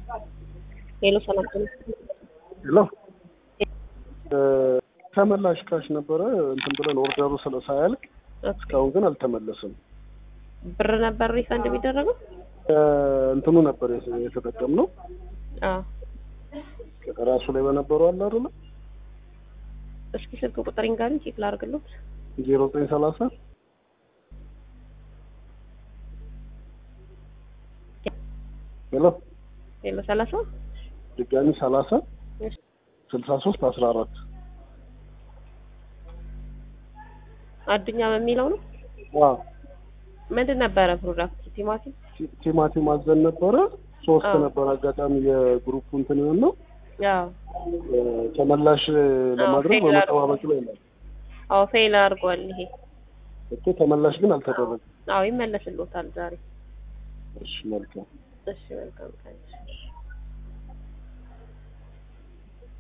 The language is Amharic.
ሄሎ ሰላም ጤና ሄሎ ተመላሽ ካሽ ነበረ እንትን ብለን ኦርደሩ ስለ ሳያልቅ እስካሁን ግን አልተመለስም። ብር ነበር ሪፈንድ የሚደረገው? እንትኑ ነበር የተጠቀምነው አዎ። ራሱ ላይ በነበረው አለ አይደለ እስኪ ስልክ ቁጥር ይንገሩኝ ቼክ ላድርግልዎት። ዜሮ ዘጠኝ ሰላሳ ሄሎ ሄሎ ሰላሳ ድጋሚ ሰላሳ እሺ። ስልሳ ሶስት አስራ አራት አዱኛ በሚለው ነው። ምንድን ነበረ ፕሮዳክት? ቲማቲም ቲማቲም አዘን ነበረ ሶስት አዎ። ነበር አጋጣሚ የግሩፕ እንትን ይሆን ነው ያው ተመላሽ ለማድረግ ፌል በመጠባበቅ ላይ ነው አዎ ፌል አድርጓል ይሄ። እኮ ተመላሽ ግን አልተደረገም። አዎ ይመለስልዎታል ዛሬ። እሺ መልካም እሺ መልካም ቀን።